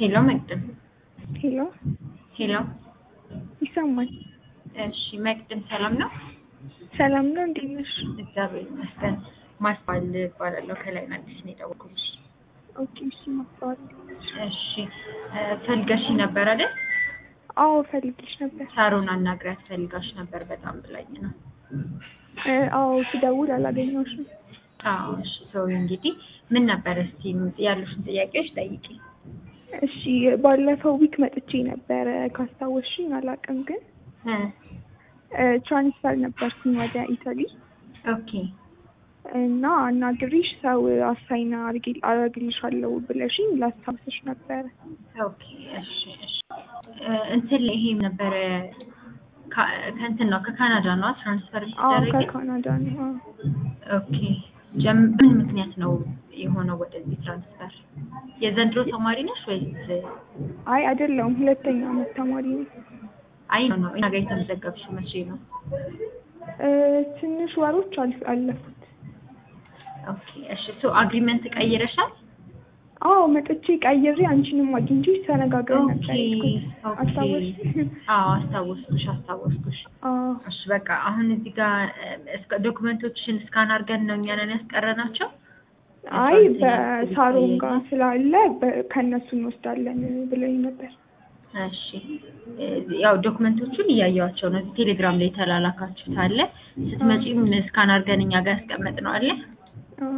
ሄሎ መቅድም ሄሎ ሄሎ ይሰማል? እሺ መቅድም ሰላም ነው? ሰላም ነው። እንዴት ነሽ? እግዚአብሔር ይመስገን። ማስባል እባላለሁ ከላይ አዲስ ነው የደወልኩልሽ። ኦኬ እሺ፣ ማስተዋል እሺ ፈልገሽ ነበር አይደል? አዎ ፈልግሽ ነበር። ሳሮን አናግሪያት ፈልጋሽ ነበር በጣም ብላኝ ነው። እ፣ አዎ ስደውል አላገኘሁሽም። አዎ እሺ። ሰው እንግዲህ ምን ነበር እስቲ ያሉሽን ጥያቄዎች ጠይቂ። እሺ ባለፈው ዊክ መጥቼ ነበረ ካስታወስሽኝ አላውቅም፣ ግን እ እ፣ ትራንስፈር ነበርኩኝ ወደ ኢታሊ ኦኬ እና አናግሪሽ ሰው አሳይና አረግልሻለሁ ብለሽኝ ላስታውስሽ ነበረ። ኦኬ እሺ እሺ እ፣ እንትን ላይ ይሄም ነበረ ካ- ከእንትን ነው ከካናዳ ነው ትራንስፈር አዎ ሲደረግ ከካናዳ ነው። አዎ። ኦኬ ጀም ምን ምክንያት ነው የሆነው ወደዚህ ትራንስፈር? የዘንድሮ ተማሪ ነሽ ወይስ? አይ አይደለሁም፣ ሁለተኛ አመት ተማሪ ነው። አይ ነው ነው እኛ ጋር የተመዘገብሽው መቼ ነው? እ፣ ትንሽ ወሮች አልፍ- አለፉት። ኦኬ እሺ ሶ አግሪመንት ቀይረሻል? አዎ መጥቼ ቀይሬ አንቺንም አግኝቼሽ ተነጋግረን ኦኬ ነበር የሄድኩት። ኦኬ አስታወስሽ? አዎ አስታወስኩሽ አስታወስኩሽ። አዎ እሺ በቃ አሁን እዚህ ጋር እስከ ዶክመንቶችሽን እስካን አድርገን ነው እኛ ነን ያስቀረናቸው። አይ በሳሮን ጋር ስላለ በ- ከእነሱ እንወስዳለን ብለኝ ነበር። እሺ እ፣ ያው ዶክመንቶቹን እያየኋቸው ነው። እዚህ ቴሌግራም ላይ የተላላካችሁት አለ። ስትመጪም እስካን አድርገን እኛ ጋር ያስቀመጥነው አለ። አዎ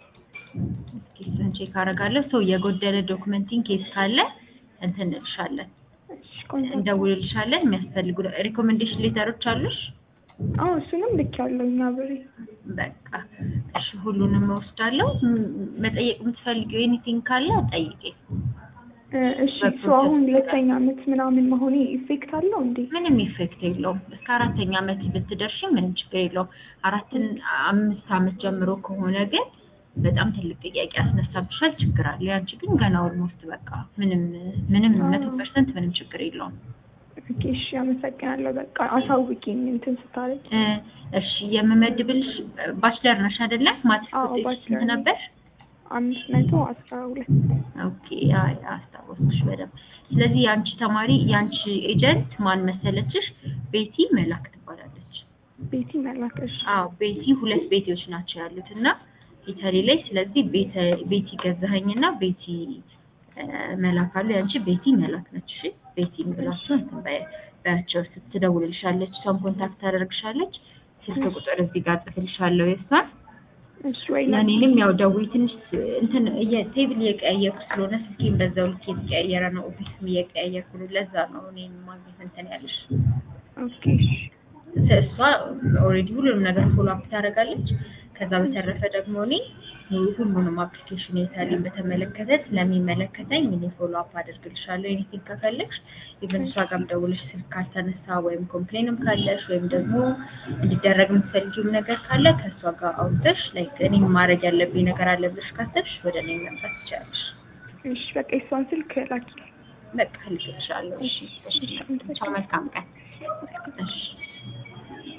እስኪ እሱን ቼክ አደርጋለሁ። ሰው የጎደለ ዶክመንቲንግ ኬስ ካለ እንትን እንልሻለን፣ እሺ ቆንጆ። እንደውልልሻለን። የሚያስፈልጉ ሪኮሜንዴሽን ሌተሮች አሉሽ? አዎ እሱንም ልክ ያለው እኛ ብሬ በቃ እሺ፣ ሁሉንም እወስዳለሁ። ም- መጠየቅ የምትፈልጊው ኤኒቲንግ ካለ ጠይቄ። እ፣ እሺ እሱ አሁን ሁለተኛ አመት ምናምን መሆኔ ኢፌክት አለው እንዴ? ምንም ኢፌክት የለውም። እስከ አራተኛ አመት ብትደርሺ ምንም ችግር የለውም። አራትን አምስት አመት ጀምሮ ከሆነ ግን በጣም ትልቅ ጥያቄ ያስነሳብሻል፣ ችግር አለ። ያንቺ ግን ገና ኦልሞስት በቃ ምንም ምንም መቶ ፐርሰንት ምንም ችግር የለውም። ኦኬ እሺ አመሰግናለሁ። በቃ አሳውቂኝ እንትን ስታረግ። እ፣ እሺ የምመድብልሽ ባችለር ነሽ አይደለ? ማትሪክ አዎ፣ ውጤትሽ ባችለር ስንት ነኝ። ነበር? አምስት መቶ አስራ ሁለት ኦኬ አይ አስታወስኩሽ በደንብ። ስለዚህ የአንቺ ተማሪ የአንቺ ኤጀንት ማን መሰለችሽ? ቤቲ መላክ ትባላለች። ቤቲ መላከሽ። አዎ ቤቲ ሁለት ቤቲዎች ናቸው ያሉት እና ኢታሊ ላይ ስለዚህ ቤተ ቤቲ ገዛኸኝና ቤቲ እ፣ መላክ አሉ። የአንቺ ቤቲ መላክ ነች። እሺ ቤቲን ብላችሁ እንትን በ- በያቸው ስትደውልልሻለች፣ እሷን ኮንታክት ታደርግሻለች። ስልክ ቁጥር እዚህ ጋር ጽፍልሻለሁ የእሷን እሺ ወይ ለእኔንም ያው ደውይ ትንሽ እንትን እየ- ቴብል እየቀያየርኩ ስለሆነ ስልኬን በዛው ልክ የተቀያየረ ነው። ኦፊስም እየቀያየርኩ ነው። ለዛ ነው እኔን ማግኘት እንትን ያለሽ። ኦኬ እሺ እሷ ኦልሬዲ ሁሉንም ነገር ፎሎ አፕ ታደርጋለች። ከዛ በተረፈ ደግሞ እኔ ሁሉንም አፕሊኬሽን የታሊን በተመለከተ ስለሚመለከተኝ እኔ ፎሎ አፕ አደርግልሻለሁ። ኤኒቲንግ ከፈለግሽ ኢቨን እሷ ጋርም ደውለሽ ስልክ ካልተነሳ ወይም ኮምፕሌንም ካለሽ ወይም ደግሞ እንዲደረግ የምትፈልጊውም ነገር ካለ ከእሷ ጋር አውርተሽ ላይክ እኔ ማድረግ ያለብኝ ነገር አለ ብለሽ ካሰብሽ ወደ እኔ መምጣት ትችላለሽ። እሺ በቃ የሷን ስልክ ላኪ። በቃ ልክልሻለሁ። እሺ፣ እሺ፣ ቻው፣ መልካም ቀን። እሺ